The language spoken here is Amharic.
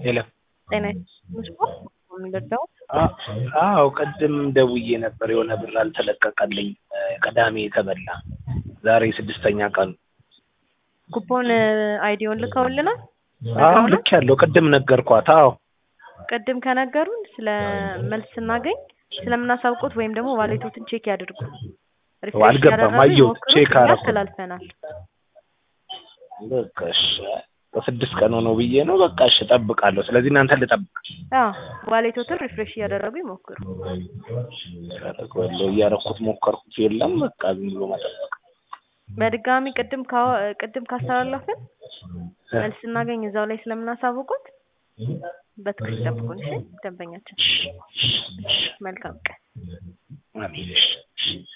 የለም ጤና ስፖርት የሚገዛው አዎ ቅድም ደውዬ ነበር የሆነ ብር አልተለቀቀልኝ ቅዳሜ የተበላ ዛሬ ስድስተኛ ቀኑ ኩፖን አይዲውን ልከውልናል አዎ ልክ ያለው ቅድም ነገርኳት አዎ ቅድም ከነገሩን ስለ መልስ ስናገኝ ስለምናሳውቁት ወይም ደግሞ ዋሌቶትን ቼክ ያድርጉ ሪፍሬሽ አልገባም ያደረጉ አየሁት ይሞክሩት፣ ቼክ እኛ አደረኩት አስተላልፈናል በቃ እሺ በስድስት ቀን ሆነው ብዬ ነው በቃ እሺ እጠብቃለሁ ስለዚህ እናንተን ልጠብቅ አዎ ዋሌቶትን ሪፍሬሽ እያደረጉ ይሞክሩ ያደረገዋለሁ እያደረኩት ሞከርኩት የለም በቃ ዝም ብሎ መጠበቅ በድጋሚ ቅድም ካወ- ቅድም ካስተላለፍን መልስ ስናገኝ እዛው ላይ ስለምናሳውቁት በትክክል ጠብቁን እሺ ደንበኛችን መልካም ቀን አሜን እሺ